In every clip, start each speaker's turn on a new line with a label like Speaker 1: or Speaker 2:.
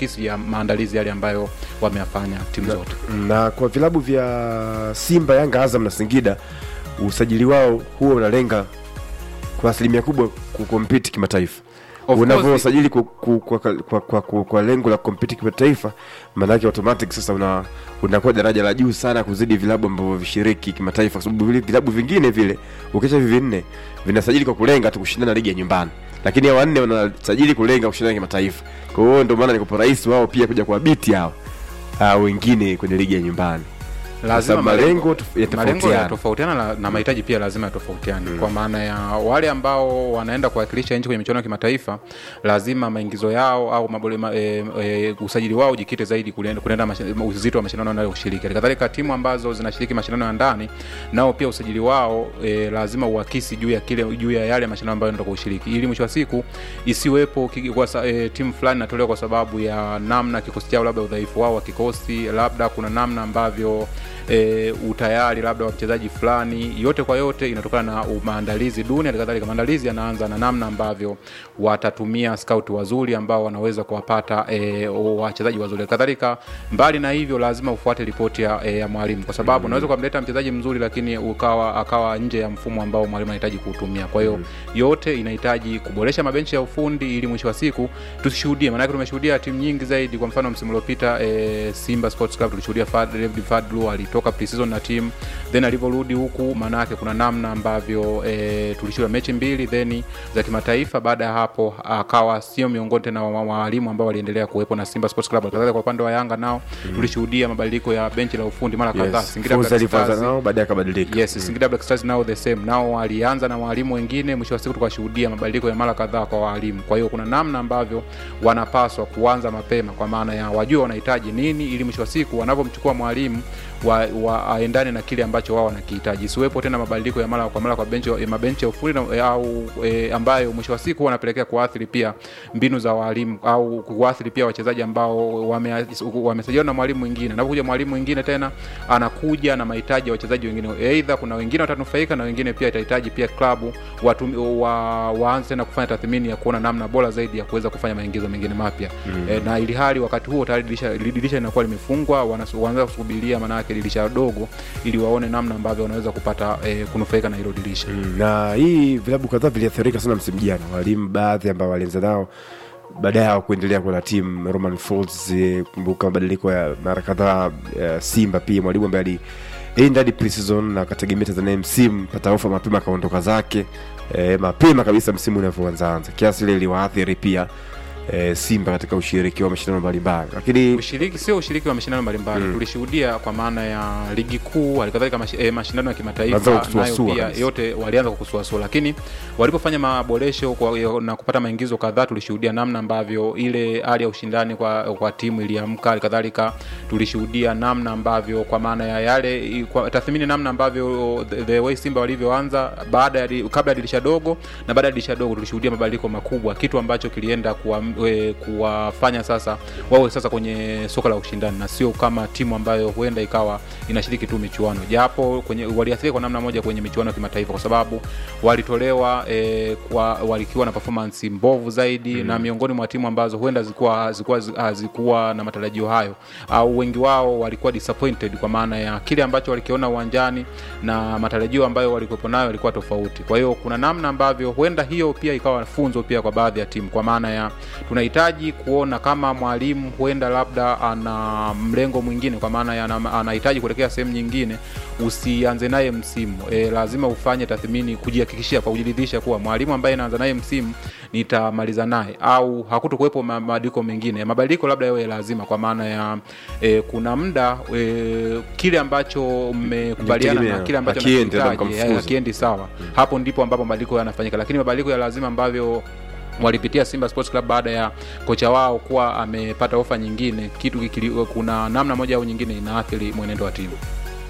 Speaker 1: kuakisi ya maandalizi yale ambayo wameyafanya timu zote.
Speaker 2: na kwa vilabu vya Simba, Yanga, Azam na Singida usajili wao huwa unalenga kwa asilimia kubwa kukompiti kimataifa.
Speaker 1: Of course,
Speaker 2: Unavyosajili kwa, kwa, kwa, kwa, kwa, kwa, kwa lengo la kukompiti kimataifa, maanake automatic sasa una unakuwa daraja la juu sana kuzidi vilabu ambavyo vishiriki kimataifa, kwa sababu vile vilabu vingine vile ukisha hivi vinne vinasajili kwa kulenga tu kushindana na ligi ya nyumbani, lakini hao wanne wanasajili kulenga kushindana kimataifa. Kwa hiyo ndio maana niko rahisi wao pia kuja kuwabiti hao hao wengine kwenye ligi ya nyumbani.
Speaker 1: lazima
Speaker 2: malengo
Speaker 1: malengo
Speaker 2: tof-
Speaker 1: malengo
Speaker 2: yatofautiana.
Speaker 1: yanatofautiana na, na mahitaji pia lazima yatofautiane kwa maana ya wale ambao wanaenda kuwakilisha nchi kwenye michuano ya kimataifa lazima maingizo yao au mabole, ma, e, e, usajili wao ujikite zaidi kulienda- kunaenda mashi- uzito wa mashindano yanayoshiriki kadhalika timu ambazo zinashiriki mashindano ya ndani nao pia usajili wao e, lazima uakisi juu ya kile juu ya yale mashindano ambayo ndio kushiriki ili mwisho wa siku isiwepo ki- kwa, sa- e, timu fulani inatolewa kwa sababu ya namna kikosi chao labda udhaifu wao wa kikosi labda kuna namna ambavyo e, utayari labda wa mchezaji fulani yote kwa yote inatokana na maandalizi duni halikadhalika maandalizi yanaanza na namna ambavyo watatumia scout wazuri ambao wanaweza kuwapata e, wachezaji wazuri kadhalika mbali na hivyo lazima ufuate ripoti ya, e, ya mwalimu kwa sababu unaweza kumleta mchezaji mzuri lakini ukawa akawa nje ya mfumo ambao mwalimu anahitaji kuutumia kwa hiyo yote inahitaji kuboresha mabenchi ya ufundi ili mwisho wa siku tusishuhudie maanake tumeshuhudia timu nyingi zaidi kwa mfano msimu uliopita e, simba sports club tulishuhudia Fad- David fadlu alitoka preseason na timu then alivyorudi huku maanake kuna namna ambavyo e, tulishuhudia mechi mbili then za kimataifa baada ya hapo akawa sio miongoni tena wa wa- walimu ambao waliendelea kuwepo na simba sports club kadhalika kwa upande wa yanga nao tulishuhudia mabadiliko ya benchi la ufundi mara kadhaa
Speaker 2: Yes.
Speaker 1: Singida
Speaker 2: Fursa
Speaker 1: Black
Speaker 2: alivyoanza
Speaker 1: Stars-
Speaker 2: nao baadaye akabadilika.
Speaker 1: yes Singida Black Stars nao the same nao walianza na walimu wengine mwisho wa siku tukashuhudia mabadiliko ya mara kadhaa kwa walimu kwa hiyo kuna namna ambavyo wanapaswa kuanza mapema kwa maana ya wajue wanahitaji nini ili mwisho wa siku wanavyomchukua mwalimu wa, wa aendane na kile ambacho wao wanakihitaji isiwepo tena mabadiliko ya mara kwa mara kwa benchi ya mabenchi ya ufundi na- au e, ambayo mwisho wa siku wanapelekea kuathiri pia mbinu za walimu au kuathiri pia wachezaji ambao wame- wamesajiliwa na mwalimu mwingine anapokuja mwalimu mwingine tena anakuja na mahitaji ya wachezaji wengine aidha kuna wengine watanufaika na wengine pia itahitaji pia klabu watu, wa, waanze tena kufanya tathmini ya kuona namna bora zaidi ya kuweza kufanya maingizo mengine mapya mm. e, na ili hali wakati huo tayari dirisha dirisha linakuwa limefungwa wanas- wanaanza kusubiria maanayake dirisha dogo ili waone namna ambavyo wanaweza kupata e, kunufaika na hilo dirisha
Speaker 2: Mm, na hii vilabu kadhaa viliathirika sana msimu jana, walimu baadhi ambao walianza nao baadaye hawakuendelea kuwa na timu. Roman Falls, eh, kumbuka mabadiliko ya mara kadhaa ya Simba, pia mwalimu ambaye alienda hadi pre-season na akategemea Tanzania msimu pata ofa mapema akaondoka zake eh, mapema kabisa msimu unavyoanzaanza, kiasi ile iliwaathiri pia eh, Simba katika ushiriki wa mashindano mbalimbali, lakini
Speaker 1: ushiriki sio ushiriki wa mashindano mbalimbali mm. tulishuhudia kwa maana ya ligi kuu halikadhalika mashi, eh, mashindano ya
Speaker 2: Walianza
Speaker 1: kimataifa nayo
Speaker 2: kusuasua
Speaker 1: pia
Speaker 2: kabisa.
Speaker 1: yote walianza kwa kusuasua lakini walipofanya maboresho kwa, na kupata maingizo kadhaa tulishuhudia namna ambavyo ile hali ya ushindani kwa, kwa timu iliamka halikadhalika tulishuhudia namna ambavyo kwa maana ya yale kwa tathmini namna ambavyo the, the way simba walivyoanza baada ya di- kabla ya dirisha dogo na baada ya dirisha dogo tulishuhudia mabadiliko makubwa kitu ambacho kilienda kuwa, e, kuwafanya sasa wawe sasa kwenye soka la ushindani na sio kama timu ambayo huenda ikawa inashiriki tu michuano japo kwenye waliathirika kwa namna moja kwenye michuano ya kimataifa kwa sababu walitolewa e, kwa walikiwa na performance mbovu zaidi mm. na miongoni mwa timu ambazo huenda zilikuwa zilikuwa hazikuwa na matarajio hayo au wengi wao walikuwa disappointed kwa maana ya kile ambacho walikiona uwanjani na matarajio ambayo walikuwepo nayo yalikuwa tofauti kwa hiyo kuna namna ambavyo huenda hiyo pia ikawa funzo pia kwa baadhi ya timu kwa maana ya tunahitaji kuona kama mwalimu huenda labda ana mlengo mwingine kwa maana ya ana- anahitaji kuelekea sehemu nyingine usianze naye msimu e, lazima ufanye tathmini kujihakikishia kwa kujiridhisha kuwa mwalimu ambaye naanza naye msimu nitamaliza naye au hakutokuwepo ma- mabadiliko mengine mabadiliko labda yawe lazima kwa maana ya e, kuna muda e, kile ambacho mmekubaliana na
Speaker 2: Mlitegemea,
Speaker 1: kile ambacho
Speaker 2: akiendi, labda
Speaker 1: nakihitaji,
Speaker 2: mkamfukuza.
Speaker 1: eh, akiendi sawa hapo ndipo ambapo mabadiliko yanafanyika lakini mabadiliko ya lazima ambavyo walipitia Simba Sports Club baada ya kocha wao kuwa amepata ofa nyingine, kitu kikili, kuna namna moja au nyingine inaathiri mwenendo wa timu.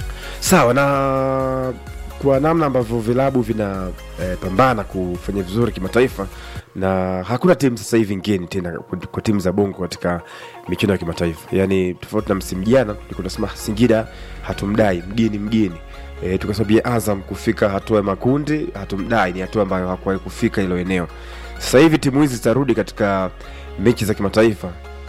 Speaker 2: sawa na kwa namna ambavyo vilabu vina eh, pambana kufanya vizuri kimataifa na hakuna timu sasa hivi ngeni tena kwa- kwa timu za bongo katika michuano ya kimataifa yaani tofauti na msimu jana tulikuwa tunasema singida hatumdai mgeni mgeni e, tukasabia azam kufika hatua ya makundi hatumdai ni hatua ambayo hakuwahi kufika hilo eneo sasa hivi timu hizi zitarudi katika mechi za kimataifa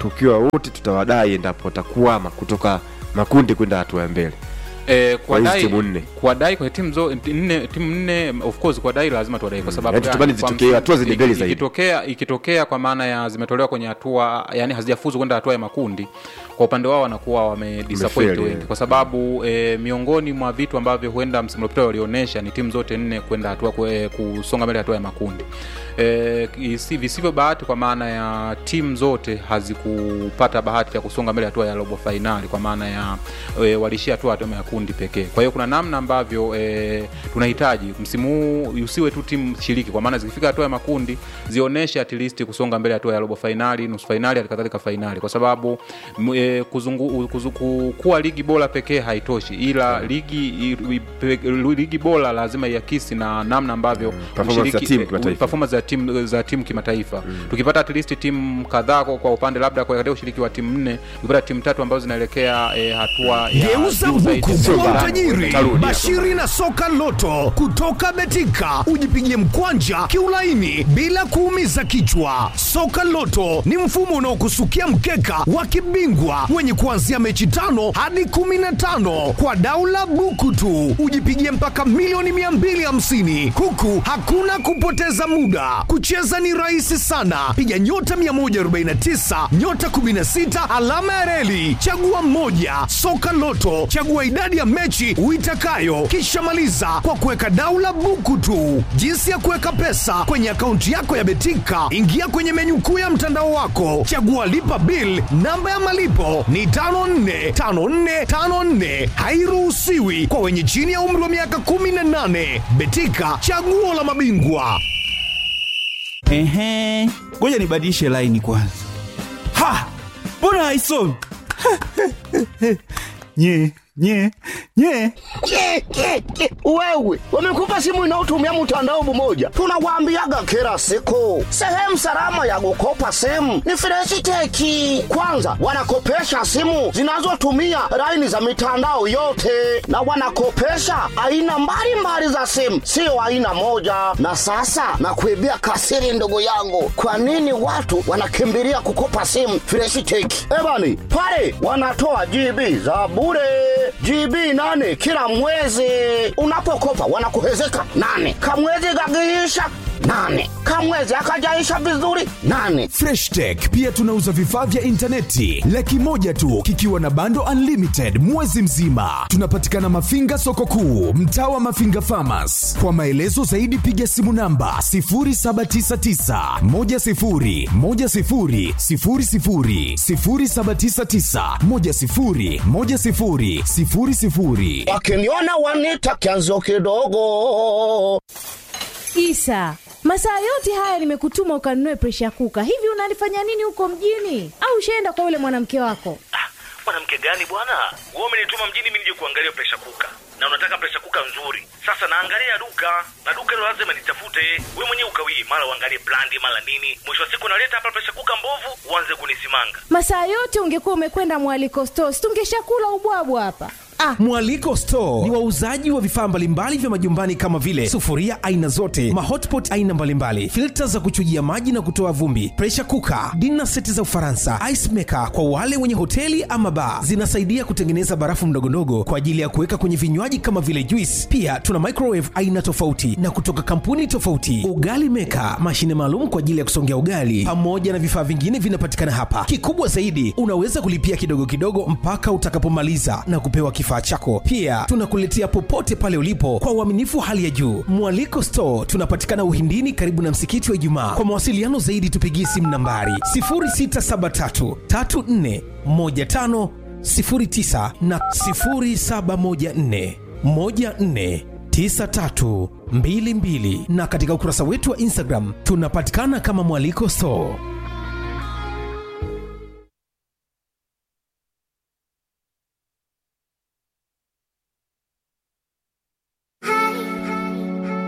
Speaker 2: tukiwa wote tutawadai endapo watakuama kutoka makundi kwenda hatua ya mbele
Speaker 1: Eh,
Speaker 2: Kwa hizi
Speaker 1: kuwadai
Speaker 2: timu nne.
Speaker 1: kuwadai kwa timu zo nne timu nne of course kuwadai lazima tuwadai kwa sababu
Speaker 2: Yaani
Speaker 1: gani?
Speaker 2: tutamani
Speaker 1: Kwa
Speaker 2: zitokee
Speaker 1: msi-
Speaker 2: hatua zenye mbele
Speaker 1: iki-
Speaker 2: zaidi.
Speaker 1: ikitokea ikitokea kwa maana ya zimetolewa kwenye hatua yani hazijafuzu kwenda hatua ya makundi kwa upande wao wanakuwa wamedisappoint
Speaker 2: Wamefeli,
Speaker 1: wengi
Speaker 2: yeah.
Speaker 1: kwa sababu e, miongoni mwa vitu ambavyo huenda msimu uliopita walionyesha ni timu zote nne kwenda hatua kwe- kusonga mbele hatua ya makundi e, isi- visivyo bahati kwa maana ya timu zote hazikupata bahati ya kusonga mbele hatua ya robo fainali kwa maana ya e, walishia hatua hatua ya kundi pekee kwa hiyo kuna namna ambavyo e, tunahitaji msimu huu usiwe tu timu shiriki kwa maana zikifika hatua ya makundi zionyeshe at least kusonga mbele hatua ya robo fainali nusu fainali halikadhalika fainali kwa sababu m- e, kuzungu, kuzu, ku- kuwa ligi bora pekee haitoshi ila ligi i- i- pe- ligi bora lazima iakisi na namna ambavyo
Speaker 2: performance ya
Speaker 1: mshiriki-
Speaker 2: timu
Speaker 1: eh,
Speaker 2: kimataifa.
Speaker 1: performance za timu za timu kimataifa mm. tukipata at least timu kadhaa kwa, kwa upande labda kwa katika ushiriki wa timu nne tukipata timu tatu ambazo zinaelekea eh, hatua ya
Speaker 3: Geuza
Speaker 1: juu zaidi.
Speaker 3: buku
Speaker 1: Sio
Speaker 3: kuwa
Speaker 1: barani.
Speaker 3: utajiri.
Speaker 2: Tarudi.
Speaker 3: Bashiri na soka loto kutoka Betika, ujipigie mkwanja kiulaini bila kuumiza kichwa. Soka loto ni mfumo unaokusukia mkeka wa kibingwa wenye kuanzia mechi tano hadi kumi na tano kwa daula buku tu, ujipigie mpaka milioni 250 huku hakuna kupoteza muda. Kucheza ni rahisi sana, piga nyota 149 nyota 16 alama ya reli, chagua mmoja. Soka Loto, chagua idadi ya mechi uitakayo, kisha maliza kwa kuweka daula buku tu. Jinsi ya kuweka pesa kwenye akaunti yako ya Betika, ingia kwenye menyu kuu ya mtandao wako, chagua lipa bill. Namba ya malipo ni 545454, hairuhusiwi kwa wenye chini ya umri wa miaka 18. Betika, chaguo la mabingwa.
Speaker 4: Ehe, ngoja nibadilishe laini kwanza. Ha, mbona haisomi? nye nye nye
Speaker 5: Ke, ke, ke. Wewe wamekupa simu inayotumia mtandao mmoja, tunawaambiaga kila siku, sehemu salama ya kukopa simu ni Freshiteki. Kwanza wanakopesha simu zinazotumia laini za mitandao yote, na wanakopesha aina mbalimbali za simu, sio aina moja. Na sasa nakuibia kasiri, ndugu yangu, kwa nini watu wanakimbilia kukopa simu Freshiteki? Ebani pale wanatoa GB za bure GB nane kila mwezi. Unapokopa wanakuhezeka nane, kamwezi kakiisha nane, kamwezi akajaisha vizuri nane.
Speaker 3: Fresh Tech pia tunauza vifaa vya intaneti laki moja tu kikiwa na bando unlimited mwezi mzima. Tunapatikana Mafinga soko kuu, mtaa wa Mafinga Farmers. Kwa maelezo zaidi piga simu namba 0799 10 10 00 0799 10 10 00.
Speaker 5: Wakiniona wanita kianzo kidogo.
Speaker 6: Isa, masaa yote haya nimekutuma ukanunue presha kuka. Hivi unalifanya nini huko mjini? Au ushaenda kwa yule mwanamke wako?
Speaker 7: Ah, mwanamke gani bwana? Wewe umenituma mjini mimi nije kuangalia presha kuka, na unataka presha kuka nzuri. Sasa naangalia duka na duka hilo lazima nitafute. Wewe mwenyewe ukawii, mara uangalie brandi, mara nini. Mwisho wa siku naleta hapa presha kuka mbovu, uanze kunisimanga.
Speaker 6: Masaa yote ungekuwa umekwenda mwaliko stores, tungeshakula ubwabwa hapa. Ah,
Speaker 8: Mwaliko Store ni wauzaji wa vifaa mbalimbali vya majumbani kama vile sufuria aina zote, mahotpot aina mbalimbali, filta za kuchujia maji na kutoa vumbi, pressure cooker, dinner seti za Ufaransa, ice maker kwa wale wenye hoteli ama bar. Zinasaidia kutengeneza barafu ndogondogo kwa ajili ya kuweka kwenye vinywaji kama vile juice. Pia tuna microwave aina tofauti na kutoka kampuni tofauti, ugali maker, mashine maalum kwa ajili ya kusongea ugali, pamoja na vifaa vingine vinapatikana hapa. Kikubwa zaidi, unaweza kulipia kidogo kidogo mpaka utakapomaliza na kupewa kifaa chako. Pia tunakuletea popote pale ulipo kwa uaminifu wa hali ya juu. Mwaliko Store tunapatikana Uhindini, karibu na msikiti wa Ijumaa. Kwa mawasiliano zaidi, tupigie simu nambari 0673 34 15 09 na 0714 14 9322 na katika ukurasa wetu wa Instagram tunapatikana kama Mwaliko Store.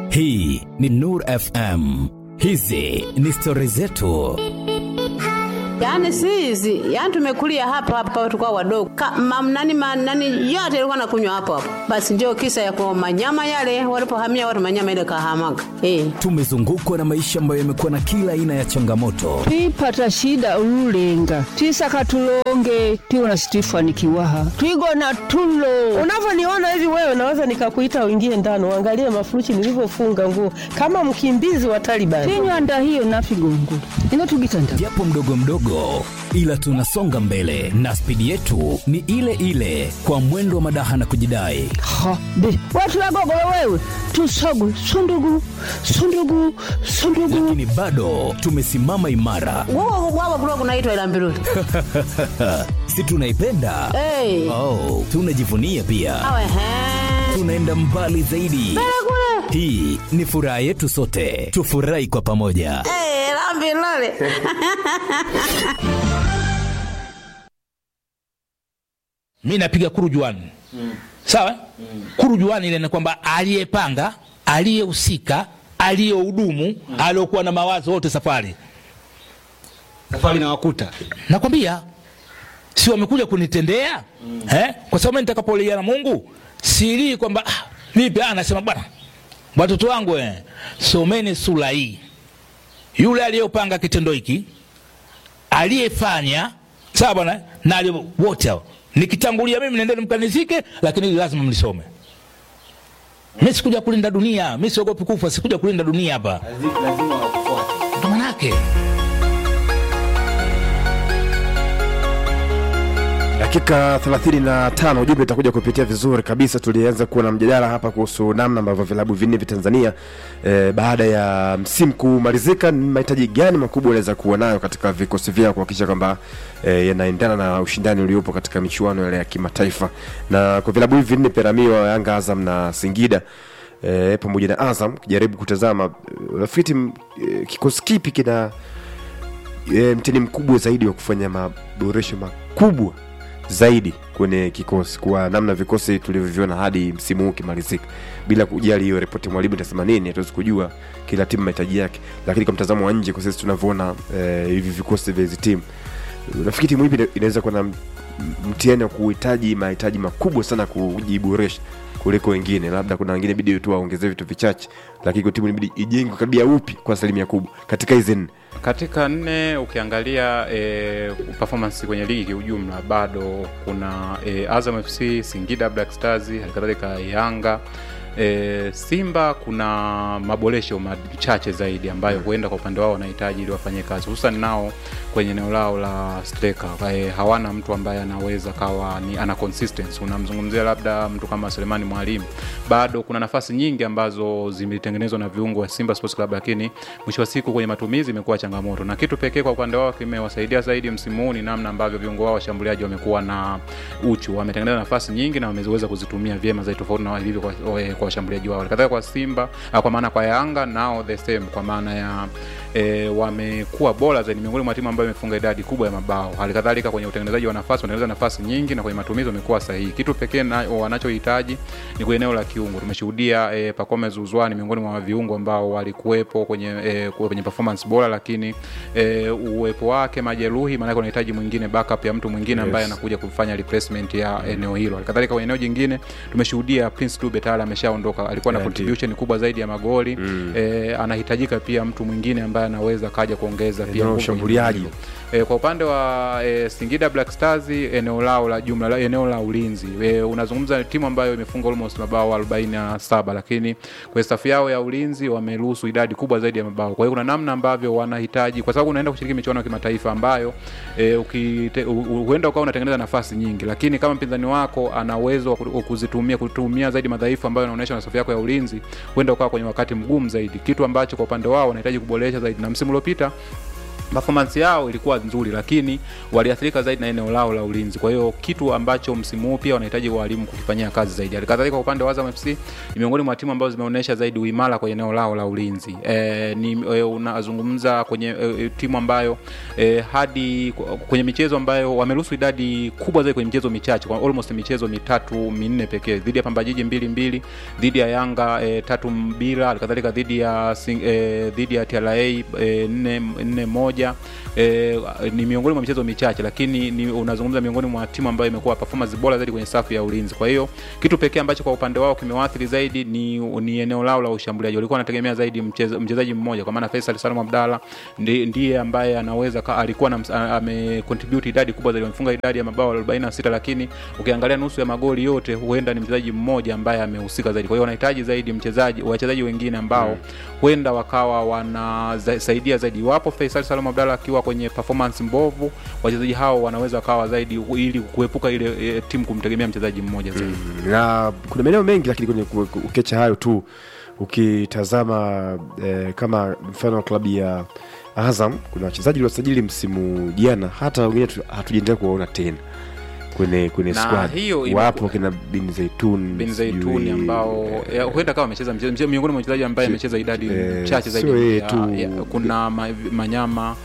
Speaker 9: Hii ni Nur FM. Hizi ni stori zetu. yaani si hizi yaani tumekulia hapa hapa tukao wadogo Ka, mam, nani, ma, nani yote ilikuwa nakunywa hapo hapo basi ndio kisa ya kwa manyama yale walipohamia watu manyama ile kahamaga eh.
Speaker 10: tumezungukwa na maisha ambayo yamekuwa na kila aina ya changamoto
Speaker 11: twipata shida ululenga twisaka tulonge tiwona sitifanikiwaha twigona tulo
Speaker 12: unavyoniona hivi wewe naweza nikakuita uingie ndani uangalie mafuruchi nilivyofunga nguo kama mkimbizi wa Taliban.
Speaker 11: tinywanda hiyo nafigongo inotugitanda
Speaker 10: japo mdogo mdogo ila tunasonga mbele na spidi yetu ni ile ile kwa mwendo wa madaha na kujidai
Speaker 11: ha be watulagogolo wewe tusogu sundugu sundugu sundugu
Speaker 10: lakini bado tumesimama imara
Speaker 9: Wao wao kulikuwa kunaitwa ila mbiruli.
Speaker 10: si tunaipenda
Speaker 9: Eh.
Speaker 10: oh, tunajivunia pia
Speaker 9: Awe he.
Speaker 10: tunaenda mbali zaidi hii ni furaha yetu sote tufurahi kwa pamoja
Speaker 9: Eh, la mbiruli.
Speaker 13: mi napiga kurujuani mm. sawa mm. kurujuani ile ni kwamba aliyepanga aliyehusika aliyehudumu mm. aliokuwa na mawazo wote safari
Speaker 14: safari na wakuta
Speaker 13: nakwambia si wamekuja kunitendea mm. eh? kwa sababu mimi nitakapolia na mungu silii kwamba ah, vipi ah, nasema bwana watoto wangu eh, someni sura hii yule aliyopanga kitendo hiki aliyefanya sawa bwana na aliye- wote hao nikitangulia mimi nendeni mkanizike lakini hili lazima mlisome mi sikuja kulinda dunia mi siogopi kufa sikuja kulinda dunia hapa
Speaker 14: lazima wakufuate
Speaker 13: ndo manake
Speaker 2: dakika 35 ujumbe itakuja kupitia vizuri kabisa tulianza kuwa na mjadala hapa kuhusu namna ambavyo vilabu vinne vya tanzania eh, baada ya msimu kumalizika ni mahitaji gani makubwa wanaweza kuwa nayo katika vikosi vyao kuhakikisha kwamba eh, yanaendana na ushindani uliopo katika michuano yale ya kimataifa na kwa vilabu hivi vinne peramiwa yanga azam na singida eh, pamoja na azam ukijaribu kutazama eh, unafikiri m- eh, kikosi kipi kina e, mtini mkubwa zaidi wa kufanya maboresho makubwa zaidi kwenye kikosi kwa namna vikosi tulivyoviona hadi msimu huu ukimalizika bila kujali hiyo ripoti ya mwalimu itasema nini hatuwezi kujua kila timu mahitaji yake lakini kwa mtazamo wa nje kwa sisi tunavyoona eh, hivi vikosi vya hizi timu nafikiri timu hivi inaweza kuwa na m- mtihani wa kuhitaji mahitaji makubwa sana kujiboresha kuliko wengine labda kuna wengine bidi tu waongezee vitu vichache lakini kwa timu inabidi ijengwe kabia upi kwa asilimia kubwa katika hizi nne
Speaker 1: katika nne ukiangalia e, performance kwenye ligi kiujumla bado kuna e, azam fc singida black stars halikadhalika yanga e, simba kuna maboresho machache zaidi ambayo huenda kwa upande wao wanahitaji ili wafanye kazi hususan nao kwenye eneo lao la striker e, hawana mtu ambaye anaweza kawa ni ana consistency unamzungumzia labda mtu kama selemani mwalimu bado kuna nafasi nyingi ambazo zimetengenezwa na viungo wa simba sports club lakini mwisho wa siku kwenye matumizi imekuwa changamoto na kitu pekee kwa upande wao kimewasaidia zaidi msimu huu ni namna ambavyo viungo wao washambuliaji wamekuwa na uchu wametengeneza nafasi nyingi na wameweza kuzitumia vyema zaidi tofauti na ilivyo kwa, kwa washambuliaji wao kadhalika kwa simba ah, kwa maana kwa yanga nao the same kwa maana ya e, wamekuwa bora zaidi miongoni mwa timu ambayo imefunga idadi kubwa ya mabao halikadhalika kwenye utengenezaji wa nafasi wanatengeneza nafasi nyingi na kwenye matumizi wamekuwa sahihi kitu pekee na- wanachohitaji ni kwenye eneo la kiungo tumeshuhudia e, pakome zuzwani miongoni mwa viungo ambao walikuwepo kwenye e, kwenye performance bora lakini e, uwepo wake majeruhi maanake unahitaji mwingine backup ya mtu mwingine ambaye
Speaker 2: Yes.
Speaker 1: anakuja kufanya replacement ya eneo hilo halikadhalika kwenye eneo jingine tumeshuhudia prince dube tayari ameshaondoka alikuwa na
Speaker 2: Yeah,
Speaker 1: contribution kubwa zaidi ya magoli mm. e, anahitajika pia mtu mwingine ambaye anaweza kaja kuongeza pia
Speaker 2: Eneo la
Speaker 1: nguvu kwenye
Speaker 2: ushambuliaji.
Speaker 1: eneo hilo. E, kwa upande wa e, Singida Black Stars eneo lao la jumla la eneo la ulinzi e, unazungumza timu ambayo imefunga almost mabao 47 lakini kwenye safu yao ya ulinzi wameruhusu idadi kubwa zaidi ya mabao. Kwa hiyo kuna namna ambavyo wanahitaji kwa sababu unaenda kushiriki michuano ya kimataifa ambayo e, ukite, u, u, huenda ukawa unatengeneza nafasi nyingi, lakini kama mpinzani wako ana uwezo wa ku- kuzitumia kutumia zaidi madhaifu ambayo yanaonyesha na safu yako ya ulinzi, huenda ukawa kwenye wakati mgumu zaidi, kitu ambacho kwa upande wao wanahitaji kuboresha zaidi. Na msimu uliopita performance yao ilikuwa nzuri lakini waliathirika zaidi na eneo lao la ulinzi kwa hiyo kitu ambacho msimu huu pia wanahitaji walimu kukifanyia kazi zaidi halikadhalika kwa upande wa Azam FC ni miongoni mwa timu ambazo zimeonyesha zaidi uimara kwenye eneo lao la ulinzi e, ni e, unazungumza kwenye e, timu ambayo e, hadi kwenye michezo ambayo wameruhusu idadi kubwa zaidi kwenye michezo michache kwa almost michezo mitatu minne pekee dhidi ya Pamba Jiji mbili mbili dhidi ya Yanga e, tatu bila halikadhalika dhidi ya Sing- e, dhidi ya TRA e, nne nne moja moja e, ni miongoni mwa michezo michache lakini ni, unazungumza miongoni mwa timu ambayo imekuwa performance bora zaidi kwenye safu ya ulinzi kwa hiyo kitu pekee ambacho kwa upande wao kimewaathiri zaidi ni, ni eneo lao la ushambuliaji walikuwa wanategemea zaidi mcheza- mchezaji mmoja kwa maana Faisal Salum Abdalla ndi- ndiye ambaye anaweza ka, alikuwa na, ms- a- amecontribute idadi kubwa zaidi amefunga idadi ya mabao 46 lakini ukiangalia nusu ya magoli yote huenda ni mchezaji mmoja ambaye amehusika zaidi kwa hiyo wanahitaji zaidi mchezaji wachezaji wengine ambao mm. huenda wakawa wanasaidia zaidi iwapo Faisal Salum Abdalla akiwa kwenye performance mbovu wachezaji hao wanaweza wakawa zaidi ili kuepuka ile e, timu kumtegemea mchezaji mmoja zaidi mm.
Speaker 2: na kuna maeneo mengi lakini kwenye ku- ku- ukiacha hayo tu ukitazama eh, kama mfano wa klabu ya azam kuna wachezaji waliosajili msimu jana hata wengine tu- hatujaendelea kuwaona tena kwenye kwenye
Speaker 1: Na
Speaker 2: squad
Speaker 1: hiyo imeku-
Speaker 2: wapo kina bin zaitun
Speaker 1: bin zaituni ambao ya, huenda kama amecheza mchezo mchezo- miongoni mwa wachezaji ambaye amecheza idadi
Speaker 2: eh,
Speaker 1: chache zaidi
Speaker 2: sio yeye
Speaker 1: ya,
Speaker 2: tu.
Speaker 1: ya, kuna ma, manyama